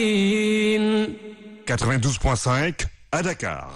92.5 à Dakar.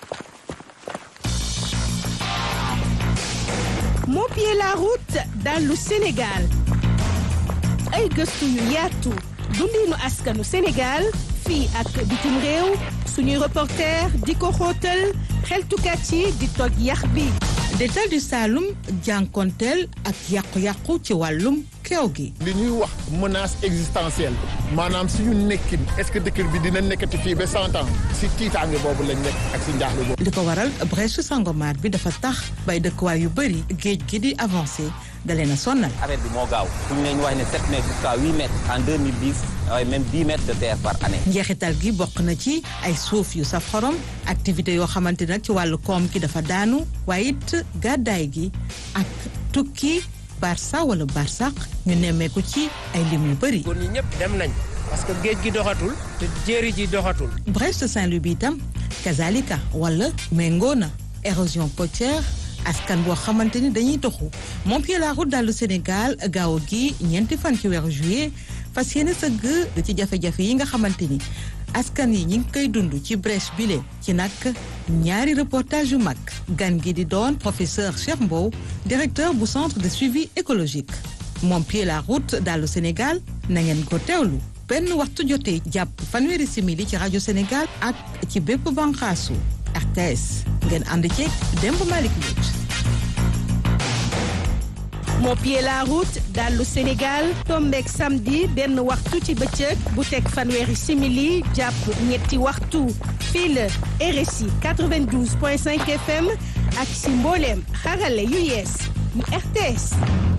Mopier la route dans le Sénégal ay gëstu yu yaatu dundinu askanu Sénégal fii ak bitim réew suñuy reporter di ko xóotal xeltukat yi di toj yax bi détal du Saloum jànkonteel ak yàqu-yàqu ci wàllum keew gi li ñuy wax menace existentielle maanaam suñu nekkin est-ce que dëkk bi dina nekkati fii ba cent ans si tiitaange boobu lañ nekk ak si njaaxle boobu. li ko waral brèche Sangomar bi dafa tax bay dëkkuwaay yu bëri géej gi di avancé dalee na sonnal arrêt bi moo gaaw fu ñu ne ñu wax ne 7 mètres jusqu'à 8 mètres en 2010 waaye même 10 mètres de terre par année. njeexital gi bokk na ci ay suuf yu saf xorom activité yoo xamante nag ci wàllu koom ki dafa daanu waaye it gàddaay gi ak tukki barça wala barsaq ñu nemmeeku ci ay lim yu bëri. góor ñi ñëpp dem nañ parce que géej gi doxatul te jéeri ji doxatul. Brest Saint-Louis bi itam kazalika wala méngoo na érosion côtière askan boo xamante ni dañuy toxu Montpied la route dallu Sénégal gaaw gi ñeenti fan ci weeru juillet fas yéene sëgg ci jafe-jafe yi nga xamante ni askan yi ñi ngi koy dund ci brèche bile ci nag ñaari reportage yu mag gan gi di doon professeur Cheikh Mbow directeur bu centre de suivi écologique Montpied la route dallu Sénégal na ngeen ko teewlu benn waxtu jotee jàpp fanweeri simili ci rajo Sénégal ak ci bépp banqaasu RTS ngeen ànd ceeg Demba Malick Mbodj Mopier la route dallu Sénégal tombeek samedi benn waxtu ci bëccëg bu teg fanweeri simili jàpp ñetti waxtu fii la RSI 92.5 FM ak si mbooleem xarale yu yees yu RTS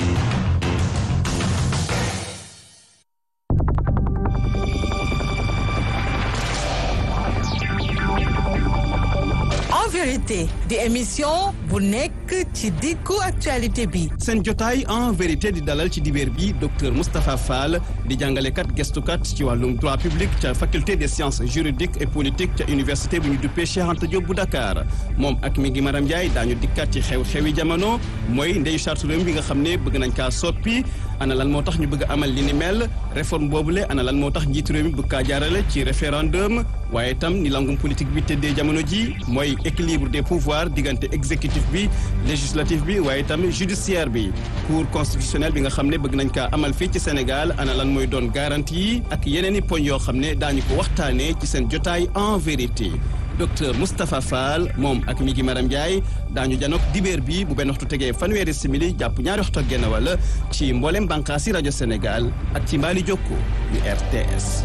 en vérité di émission bu nekk ci diggu actualité bi seen jotaay en vérité di dalal ci dibeer bi docteur Moustapha Fall di jàngalekat gestukat ci wàllum droit public ca faculté des sciences juridiques et politiques ca université bu ñu duppee Cheikh Anta Diop bu Dakar moom ak mi ngi Maram Ndiaye daañu dikkat ci xew-xewi jamono mooy ndeyu charte réew bi nga xam ne bëgg nañ kaa soppi ana lan moo tax ñu bëgg amal li ni mel réforme boobule ana lan moo tax njiitu réew mi bëgg kaa jaarale ci référendum waaye itam ni langum politique bi tëddee jamono ji mooy équilibre des pouvoirs diggante exécutif bi législatif bi waaye itam judiciaire bi cour constitutionnelle bi nga xam ne bëgg nañ kaa amal fii ci Sénégal ana lan mooy doon garantie yi ak yeneen i poñ yoo xam ne daañu ko waxtaanee ci seen jotaay en vérité docteur Moustapha Fall moom ak mi gi Maram Ndiaye daañu janook dibeer bi bu benn waxtu tegee fanweeri simili jàpp ñaari waxtu ak genn wala ci mboolem bànqaasi rajo Sénégal ak ci mbaali jokko yu RTS.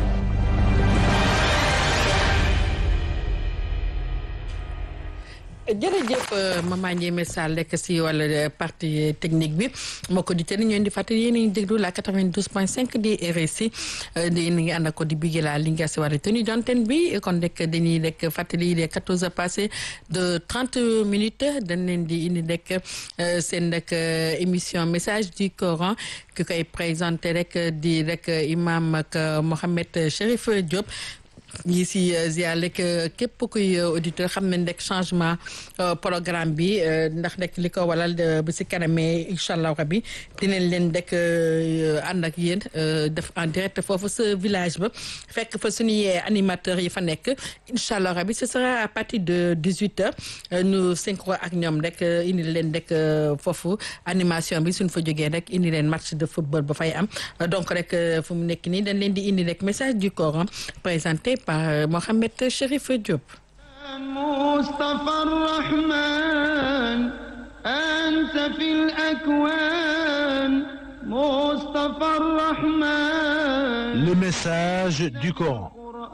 jërëjëf Mama Ndiémé Sall lekk si wàllu partie technique bi moo ko di te ni ñoo di fàttali yéen a ngi déglu la 92.5 di RSI di ngi ànd ak ko di bigé la li nga si war a tenue d'antenne bi kon rek dañuy rek fàttali les 14 heures passées de 30 minutes dañ leen di indi rek seen rek émission message du Coran ki koy présenté rek di rek imam ak Mohamed Chérif Diop. ñi si ziar rek képp kuy auditeur xam nañ rek changement programme bi ndax rek li ko walal ba si kanamee incha allah rabi dinañ leen rek ànd ak yéen def en direct foofu sa village ba fekk fa suñuy animateurs yi fa nekk incha allah rabi ce sera à partir de 18 heures ñu synchro ak ñoom rek indi leen rek foofu animation bi suñ fa jógee rek indi leen match de football ba fay am donc rek fu mu nekk nii dañ leen di indi rek message du Coran présenté par Mohamed Chérif Diop. مصطفى الرحمن أنت في الأكوان مصطفى الرحمن Le message du Coran.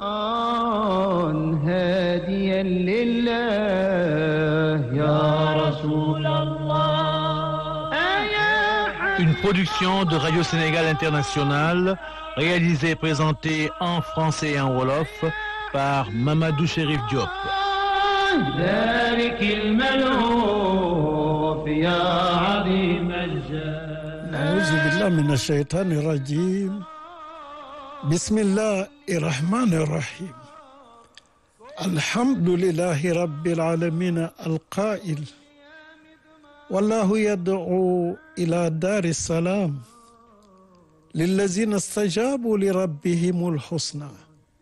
قرآن هاديا لله يا رسول الله يا Une production de Radio Sénégal International, réalisée et présentée en français et en wolof par Mamadou Chérif Diop. ذلك الملهوف يا عظيم الجاه أعوذ بالله من الشيطان الرجيم بسم الله الرحمن الرحيم الحمد لله رب العالمين القائل والله يدعو إلى دار السلام للذين استجابوا لربهم الحسنى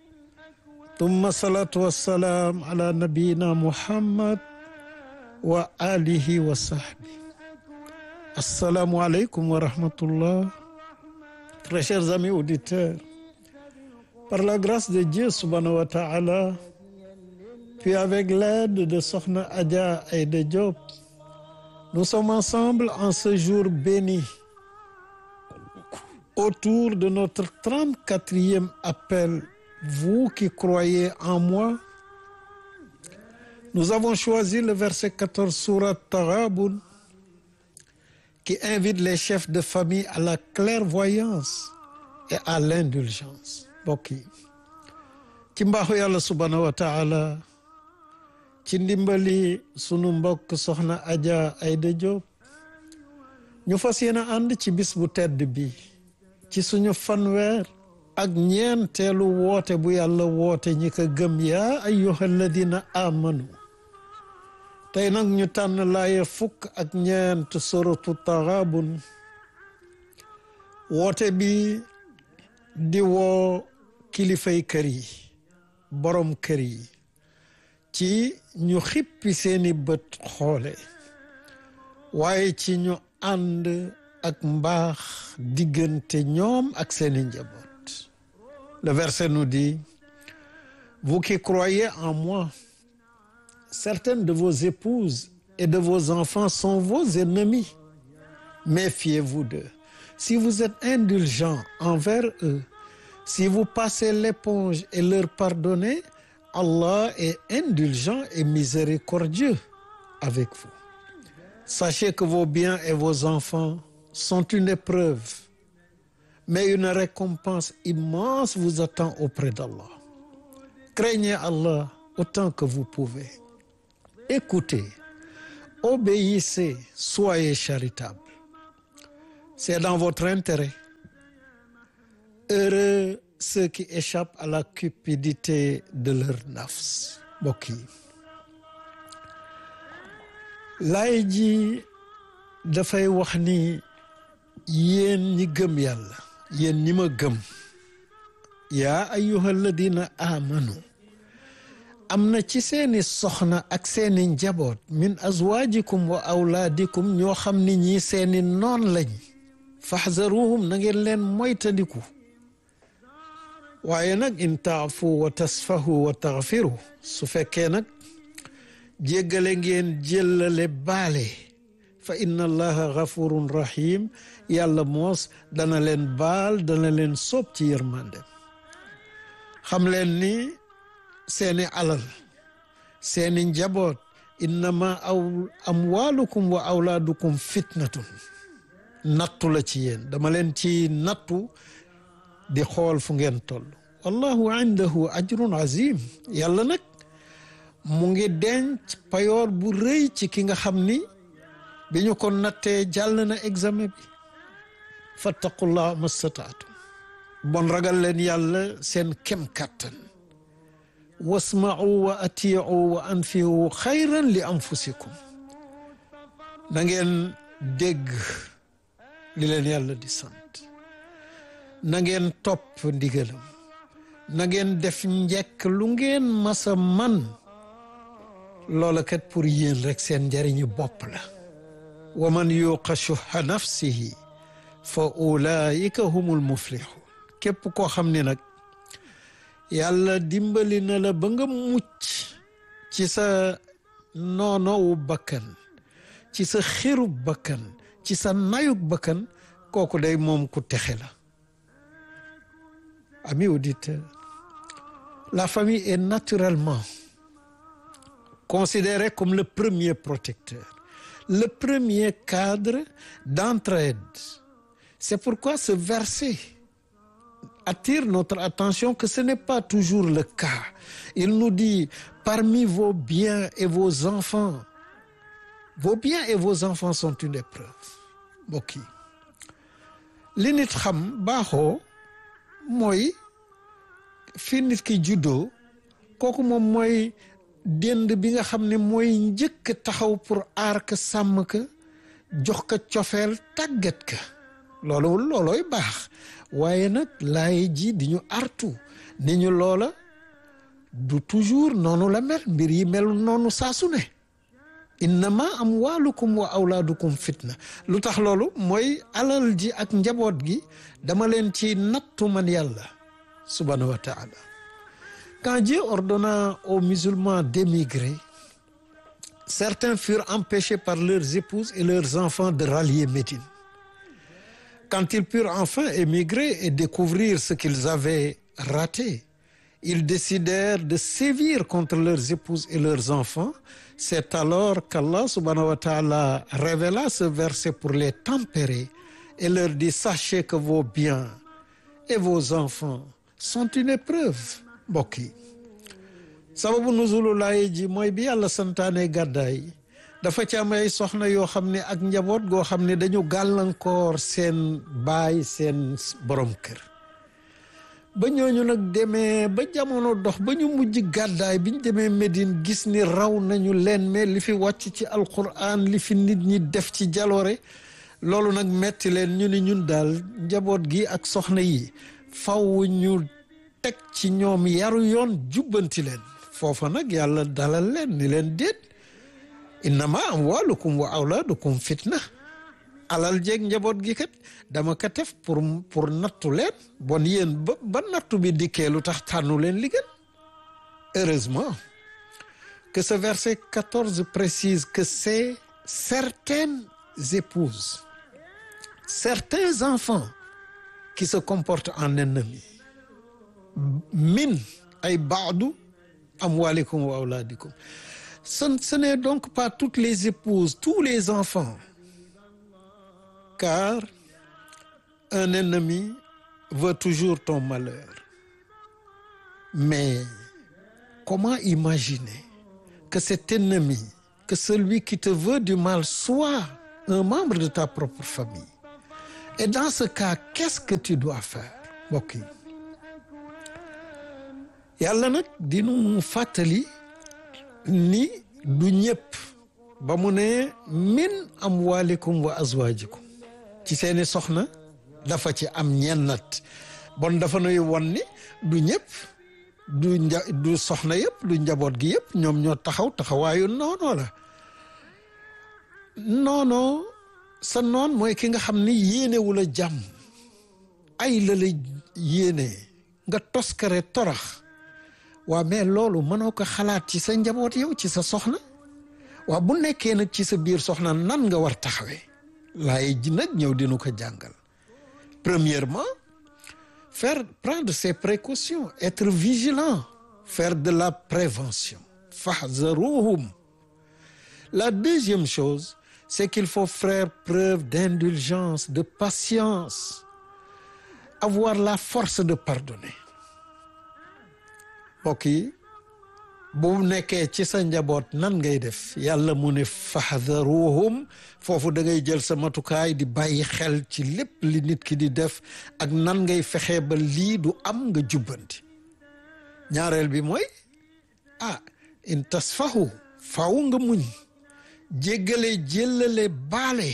ثم الصلاة والسلام على نبينا محمد وآله وصحبه السلام عليكم ورحمة الله Très chers amis auditeurs, par la grâce de Dieu subhanahu wa ta'ala, puis avec l'aide de Sokhna Adja Aïda Diop, nous sommes ensemble en ce jour béni autour de notre 34e appel. Vous qui croyez en moi, nous avons choisi le verset 14 surat Taghabun qui invite les chefs de famille à la clairvoyance et à l'indulgence mbokk yi ci mbaaxu yàlla subhanahu wa taala ci ndimbali sunu mbokk soxna Adja Aïda Diop ñu fas yéene ànd ci bis bu tedd bi ci suñu fanweer ak ñeenteelu woote bu yàlla woote ñi ko gëm yaa ayyuha alladina amanu tey nag ñu tànn laaye fukk ak ñeent suratu Taghabun woote bi di woo kilifay kër yi borom kër yi ci ñu xippi seeni bët xoole waaye ci ñu ànd ak mbaax diggante ñoom ak seeni njaboot le verset nous dit vous qui croyez en moi certaines de vos épouses et de vos enfants sont vos ennemis méfiez-vous d'eux si vous êtes indulgents envers eux si vous passez l'éponge et leur pardonnez Allah est indulgent et miséricordieux avec vous sachez que vos biens et vos enfants sont une épreuve mais une récompense immense vous attend auprès d'Allah craignez Allah autant que vous pouvez écoutez obéissez soyez charitables c'est dans votre intérêt heureux ceux qui échappent à la cupidité de leur nafs mbokk yi laay ji dafay wax ni yéen ñi gëm yàlla yéen ñi ma gëm yaa ayyuha alladina amanu am na ci seeni soxna ak seeni njaboot min azwajikum wa awlaadikum ñoo xam ni ñii seeni noon lañ faxzaruhum na ngeen leen moytandiku waaye nag in taafu wa tasfahu wa taxfiru su fekkee nag jéggale ngeen jëllale baale fa inna allaha gafurun rahim yàlla moos dana leen baal dana leen soob ci yërmande xam leen ni seeni alal seeni njaboot innama aw amwalukum wa awlaadukum fitnatun nattu la ci yéen dama leen ci nattu di xool fu ngeen toll wallahu indahu ajrun azim yàlla nag mu ngi denc payoor bu rëy ci ki nga xam ni bi ñu ko nattee jàll na examen bi fattaqullah mastataatum bon ragal leen yàlla seen kem kàttan wasma'u wa ati'u wa anfi'u xayran li anfusikum na ngeen dégg li leen yàlla di sant na ngeen topp ndigalam na ngeen def njekk lu ngeen masa man loola kat pour yéen rek seen njariñu bopp la wa man yuqa shuha nafsihi fa ulaika humul muflihun képp koo xam ne nag yàlla dimbali na la ba nga mucc ci sa noonowu bakkan ci sa xirub bakkan ci sa nayuk bakkan kooku day moom ku texe la amis auditeurs la famille est naturellement considérée comme le premier protecteur le premier cadre d'entraide c'est pourquoi ce verset attire notre attention que ce n'est pas toujours le cas il nous dit parmi vos biens et vos enfants vos biens et vos enfants sont une épreuve mbokk yi li nit xam baaxoo mooy fi nit ki juddoo kooku moom mooy dend bi nga xam ne mooy njëkk taxaw pour aar ka sàmm ka jox ka cofeel tàggat ka loolu loolooy baax waaye nag laay ji di ñu artu ni ñu loola du toujours noonu la mel mbir yi melu noonu saa su ne innama amwaalukum wa awlaadukum fitna lu tax loolu mooy alal ji ak njaboot gi dama leen ci nattu man yàlla subhanahu wa taala quand Dieu ordonna aux musulmans d'émigrer certains furent empêchés par leurs épouses et leurs enfants de rallier Médine quand ils purent enfin émigrer et découvrir ce qu'ils avaient raté ils décidèrent de sévir contre leurs épouses et leurs enfants c'est alors qu'Allah subhanahu wa ta'ala révéla ce verset pour les tempérer et leur dit sachez que vos biens et vos enfants sont une épreuve mbokk yi sababu nuzulu laaye ji mooy bi yàlla santaane gàddaay dafa ci am ay soxna yoo xam ne ak njaboot goo xam ne dañu gàllankoor seen baay seen borom kër ba ñooñu nag demee ba jamono dox ba ñu mujj gàddaay bi ñu demee Médine gis ni raw nañu leen mais li fi wàcc ci alquran li fi nit ñi def ci jaloore loolu nag metti leen ñu ni ñun daal njaboot gi ak soxna yi faw ñu teg ci ñoom yaru yoon jubbanti leen foofa nag yàlla dalal leen ni leen déet innama amwalukum wa awlaadukum fitna alal jeeg njaboot gi kat dama ko def pour pour nattu leen bon yéen ba ba nattu bi dikkee lu tax tànnu leen li gën heureusement que ce verset 14 précise que c'est certaines épouses certains enfants qui se comportent en ennemis min ay baadu amwalikum wa awladikum ce, ce n'est donc pas toutes les épouses tous les enfants car un ennemi veut toujours ton malheur mais comment imaginer que cet ennemi que celui qui te veut du mal soit un membre de ta propre famille et dans ce cas qu'est-ce que tu dois faire mbokk yi yàlla nag dinu fàttali ni du ñëpp ba mu ne min amwalikum wa azwajikum ci seeni soxna dafa ci am ñennat bon dafa nuy won ni du ñëpp du nja du soxna yëpp du njaboot gi yëpp ñoom ñoo taxaw taxawaayu noonoo la noonoo sa noon mooy ki nga xam ni yéenewu la jàmm ay la la yéene nga toskare torax waa mais loolu mënoo ko xalaat ci sa njaboot yow ci sa soxna waa bu nekkee nag ci sa biir soxna nan nga war taxawee laay ji nag ñëw dinu ko jàngal premièrement faire prendre ses précautions être vigilant faire de la prévention fahzaruhum la deuxième chose c'est qu'il faut faire preuve d'indulgence de patience avoir la force de pardonner mbokk yi bu nekkee ci sa njaboot nan ngay def yàlla mu ne fahdaruhum foofu da ngay jël sa matukaay di bàyyi xel ci lépp li nit ki di def ak nan ngay fexe ba lii du am nga jubbanti ñaareel bi mooy ah in tasfahu faw nga muñ jéggale jéllale baale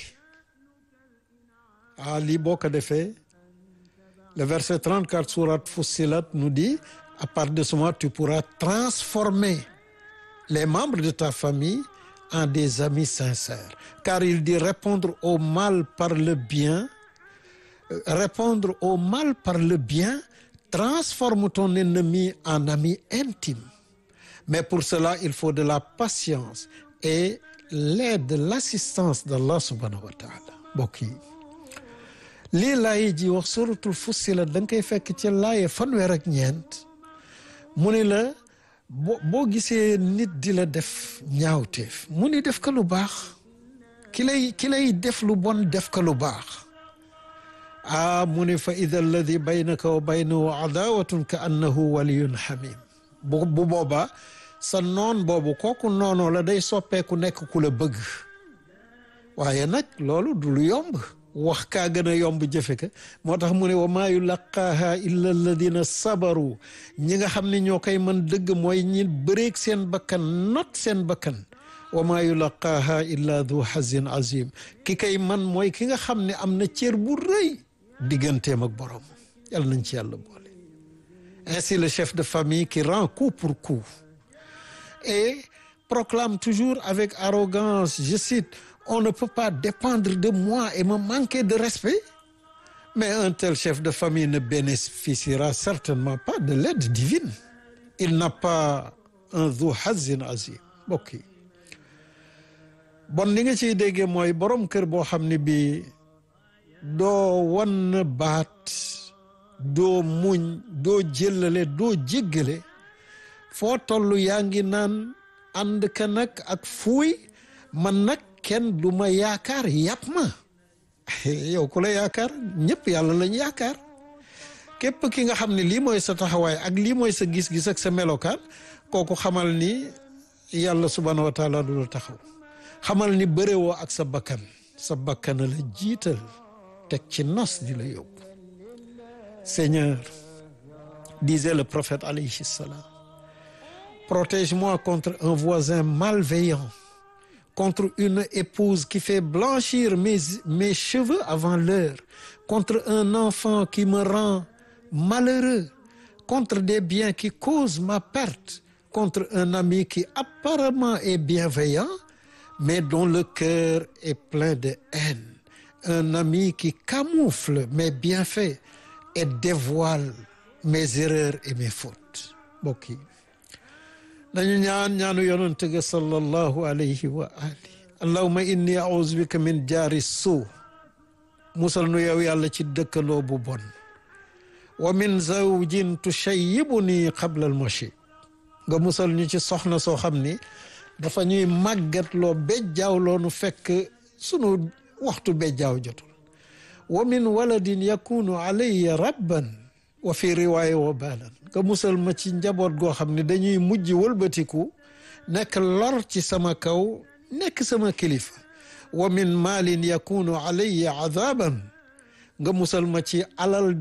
ah lii boo ko defee le verset 34 sourate Fussilat nous dit à partir de ce moment tu pourras transformer les membres de ta famille en des amis sincères car il dit répondre au mal par le bien répondre au mal par le bien transforme ton ennemi en ami intime mais pour cela il faut de la patience et l'aide l'assistance d'Allah subhanahu wa ta'ala mbokk yi lii laaye ji wax suratul Fussilat da nga koy fekk ci laaye fanweer ak ñeent mu ni la boo boo gisee nit di la def ñaawteef mu ni def ko lu baax ki lay ki lay def lu bon def ko lu baax ah mu ni fa ida alladi baynaka wa baynahu adawatun ka annahu waliyun hamim bu bu boobaa sa noon boobu kooku noonoo la day soppeeku nekk ku la bëgg waaye nag loolu du lu yomb wax kaa gën a yomb jëfe ka moo tax mu ne wa maa yulaqaaha illa alladina sabaru ñi nga xam ne ñoo koy mën dëgg mooy ñi bëreeg seen bakkan not seen bakkan wa maa yulaqaaha illa du hazin azim ki kay man mooy ki nga xam ne am na cër bu rëy digganteem ak borom yàlla nañ ci yàlla boole ainsi le chef de famille qui rend coup pour coup et proclame toujours avec arrogance je cite on ne peut pas dépendre de moi et me manquer de respect mais un tel chef de famille ne bénéficiera certainement pas de l'aide divine il n'a pas un dhu hazin azim mbokk yi bon li nga ciy déggee mooy borom kër boo xam ne bii doo wan baat doo muñ doo jëllale doo jéggale foo toll yaa ngi naan ànd ka nag ak fuuy man nag kenn du ma yaakaar yàpp ma yow ku la yaakaar ñëpp yàlla lañ yaakaar képp ki nga xam ne lii mooy sa taxawaay ak lii mooy sa gis-gis ak sa melokaan kooku xamal ni yàlla subhanahu wa taala du la taxaw xamal ni bërewoo ak sa bakkan sa bakkan la jiital teg ci nas di la yóbbu Seigneur disait le prophète alayhi salam protège-moi contre un voisin malveillant contre une épouse qui fait blanchir mes mes cheveux avant l'heure contre un enfant qui me rend malheureux contre des biens qui causent ma perte contre un ami qui apparemment est bienveillant mais dont le cœur est plein de haine un ami qui camoufle mes bienfaits et dévoile mes erreurs et mes fautes mbokk yi nañu ñaan ñaanu yonent ga sallallahu alayhi wa ali allahumma inni a'udhu bika min jaari suu musal nu yow yàlla ci dëkkandoo bu bon wa min zawjin tushayyibuni qabla al machi nga musal ñu ci soxna soo xam ni dafa ñuy màggatloo bejjaaw nu fekk sunu waxtu bejjaaw jotul wa min waladin yakunu alayya rabban wa fi riwaaya wa baalan nga musal ma ci njaboot goo xam ne dañuy mujj wëlbatiku nekk lor ci sama kaw nekk sama kilifa wa min maalin yakunu alayya adaban nga musal ma ci alal